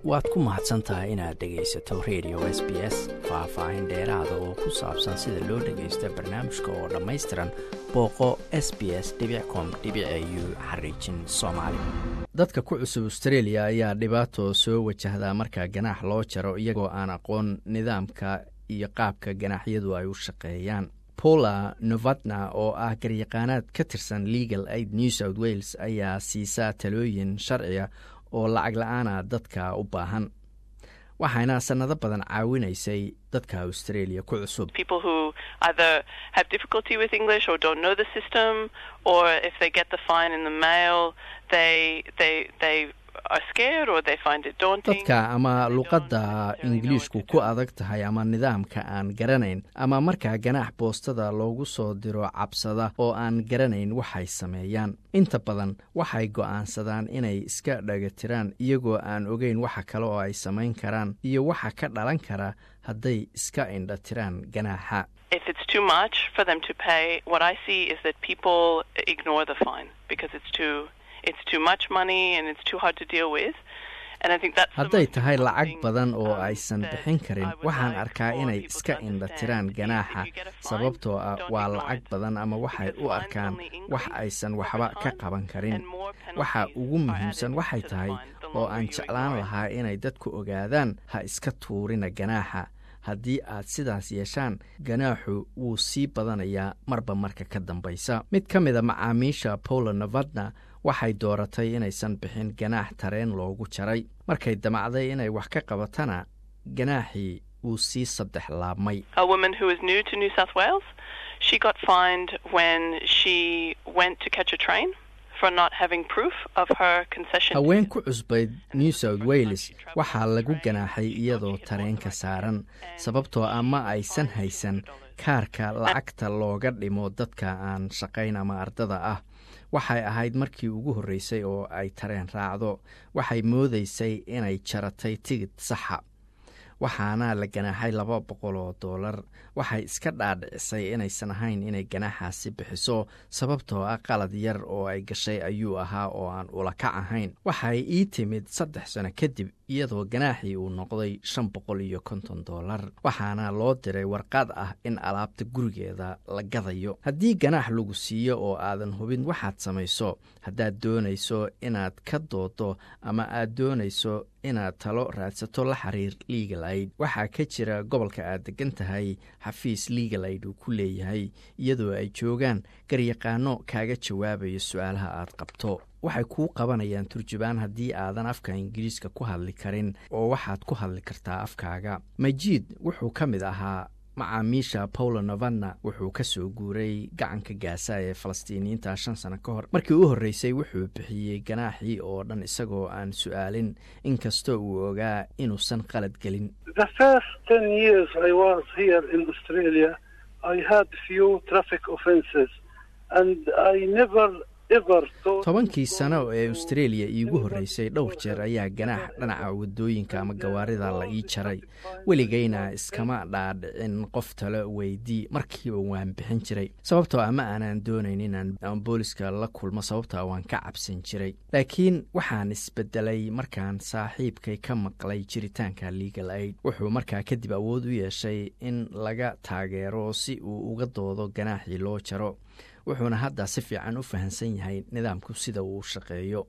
waad ku mahadsan tahay inaad dhegaysato radio s b s faah-faahin dheeraada oo ku saabsan sida loo dhagaysto barnaamijka oo dhammaystiran booqo s b s com u xariijin soomaali dadka ku cusub australia ayaa dhibaato soo wajahdaa marka ganaax loo jaro iyagoo aan aqoon nidaamka iyo qaabka ganaaxyadu ay u shaqeeyaan paula novadna oo ah garyaqaanaad ka tirsan legal aid new south wales ayaa siisaa talooyin sharciga oo lacag la-aana dadka u baahan waxayna sannado badan caawinaysay dadka australia ku cusub dadka ama luqadda ingiliishku ku adag tahay ama nidaamka aan garanayn ama markaa ganaax boostada loogu soo diro cabsada oo aan garanayn waxay sameeyaan inta badan waxay go'aansadaan inay iska dhagatiraan iyagoo aan ogeyn waxa kale oo ay samayn karaan iyo waxa ka dhalan kara hadday iska indhatiraan ganaaxa hadday tahay lacag badan oo aysan bixin karin waxaan arkaa inay iska indhatiraan ganaaxa sababtoo ah waa lacag badan ama waxay u arkaan wax aysan waxba ka qaban karin waxa ugu muhiimsan waxay tahay oo aan jeclaan lahaa inay dadku ogaadaan ha iska tuurina ganaaxa haddii aad sidaas yeeshaan ganaaxu wuu sii badanayaa marba marka ka dambaysa mid ka mid a macaamiisha paula novadna waxay dooratay inaysan bixin ganaax tareen loogu jaray markay damacday inay wax ka qabatana ganaaxii wuu sii saddex laabmay haween ku cusbayd new south wales waxaa lagu ganaaxay iyadoo tareenka saaran sababtoo ah ma aysan haysan kaarka lacagta looga dhimo dadka aan shaqayn ama ardada ah waxay ahayd markii ugu horreysay oo ay tareen raacdo waxay moodaysay inay jaratay tigid saxa waxaana la ganaaxay laba boqol oo doolar waxay iska dhaadhicisay inaysan ahayn inay ganaaxaasi bixiso sababtoo ah qalad yar oo ay gashay ayuu ahaa oo aan ulakac ahayn waxay ii timid saddex sano kadib iyadoo ganaaxii uu noqday shan boqol iyo konton doolar waxaana loo diray warqad ah in alaabta gurigeeda la gadayo haddii ganaax lagu siiyo oo aadan hubin waxaad samayso haddaad doonayso inaad ka doodo ama aad doonayso inaad talo raadsato la xiriir legal aid waxaa ka jira gobolka aad degan tahay xafiis legal aid uu ku leeyahay iyadoo ay joogaan garyaqaano kaaga jawaabaya su-aalaha aad qabto waxay kuu qabanayaan turjubaan haddii aadan afka ingiriiska ku hadli karin oo waxaad ku hadli kartaa afkaaga majiid wuxuu ka mid ahaa macaamiisha paula novadna wuxuu ka soo guuray gacanka gaasa ee falastiiniyiinta shan sano ka hor markii u horreysay wuxuu bixiyey ganaaxii oo dhan isagoo aan su-aalin inkastoo uu ogaa inuusan qalad gelin tobankii sano ee australia iigu horreysay dhowr jeer ayaa ganaax dhinaca wadooyinka ama gawaarida la ii jaray weligayna iskama dhaadhicin qof talo weydii markiiba waan bixin jiray sababtoo ama aanaan doonayn inaan booliska la kulmo sababtoo waan ka cabsan jiray laakiin waxaan isbedelay markaan saaxiibkay ka maqlay jiritaanka legal aid wuxuu markaa kadib awood u yeeshay in laga taageero si uu uga doodo ganaaxii loo jaro wuxuuna hadda si fiican u fahamsan yahay nidaamku sida uu shaqeeyo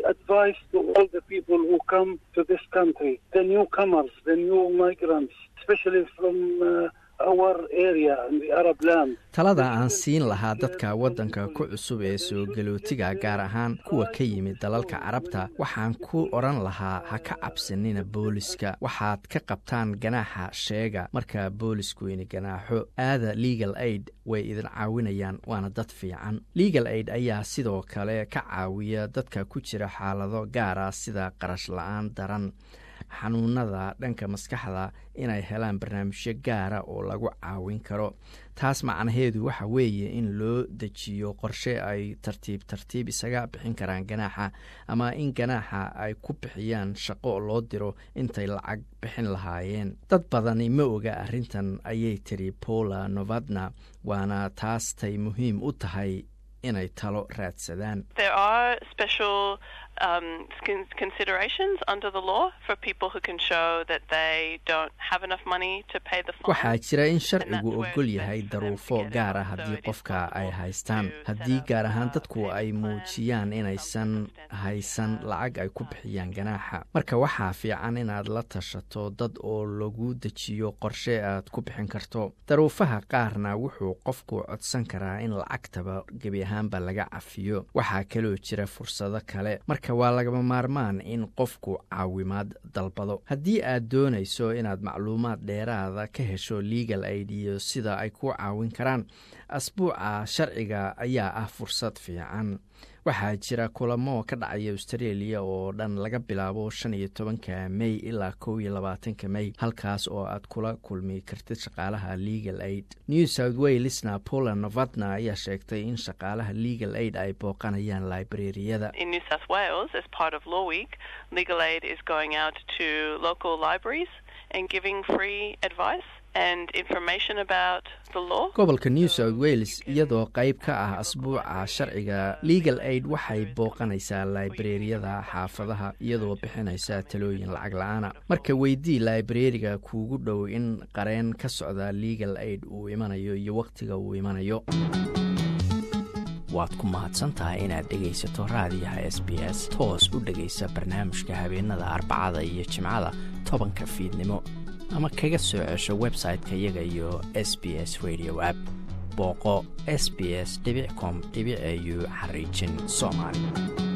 talada aan siin lahaa dadka waddanka ku cusub ee soo galootiga gaar ahaan kuwa ka yimid dalalka carabta waxaan ku odhan lahaa ha ka cabsanina booliska waxaad ka qabtaan ganaaxa sheega marka boolisku ini ganaaxo aada legal aid way idin caawinayaan waana dad fiican legal aid ayaa sidoo kale ka caawiya dadka ku jira xaalado gaara sida qarash la-aan daran xanuunada dhanka maskaxda inay helaan barnaamijyo gaara oo lagu caawin karo taas macnaheedu waxa weeye in loo dejiyo qorshe ay tartiib tartiib isaga bixin karaan ganaaxa ama in ganaaxa ay ku bixiyaan shaqo loo diro intay lacag bixin lahaayeen dad badani ma oga arrintan ayay tiri paula novadna waana taastay muhiim u tahay inay talo raadsadaan waxaa jira in sharcigu ogol yahay daruufo gaar ah haddii qofka ay haystaan haddii gaar ahaan dadku ay muujiyaan inaysan haysan lacag ay ku bixiyaan ganaaxa marka waxaa fiican inaad la tashato dad oo lagu dejiyo qorshe aad ku bixin karto daruufaha qaarna wuxuu qofku codsan karaa in lacagtaba gebi ahaanba laga cafiyo waxaa kaloo jira fursado kale marka waa lagama maarmaan in qofku caawimaad dalbado haddii aad doonayso inaad macluumaad dheeraada ka hesho legal aid iyo sida ay ku caawin karaan asbuuca sharciga ayaa ah fursad fiican waxaa jira kulamo ka dhacaya australia oo dhan laga bilaabo shan iyo tobanka mey ilaa kow iyo labaatanka mey halkaas oo aad kula kulmi kartid shaqaalaha legal aid new south walesna poland novadna ayaa sheegtay in shaqaalaha legal aid ay booqanayaan librariyada gobolka new south wales iyadoo qayb ka ah asbuuca sharciga legal aid waxay booqanaysaa laibrariyada xaafadaha iyadoo bixinaysa talooyin lacag la-aana marka weydii laibrariga kuugu dhow in qareen ka socda legal aid uu imanayo iyo wakhtiga uu imanayo waad ku mahadsantahay inaad dhegaysato raadiyaha s b s toos u dhegaysa barnaamijka habeenada arbacada iyo jimcada tobanka fiidnimo ama kaga soo cesho website-ka iyaga iyo s b s radio app booqo s b s com au xariijin soomaali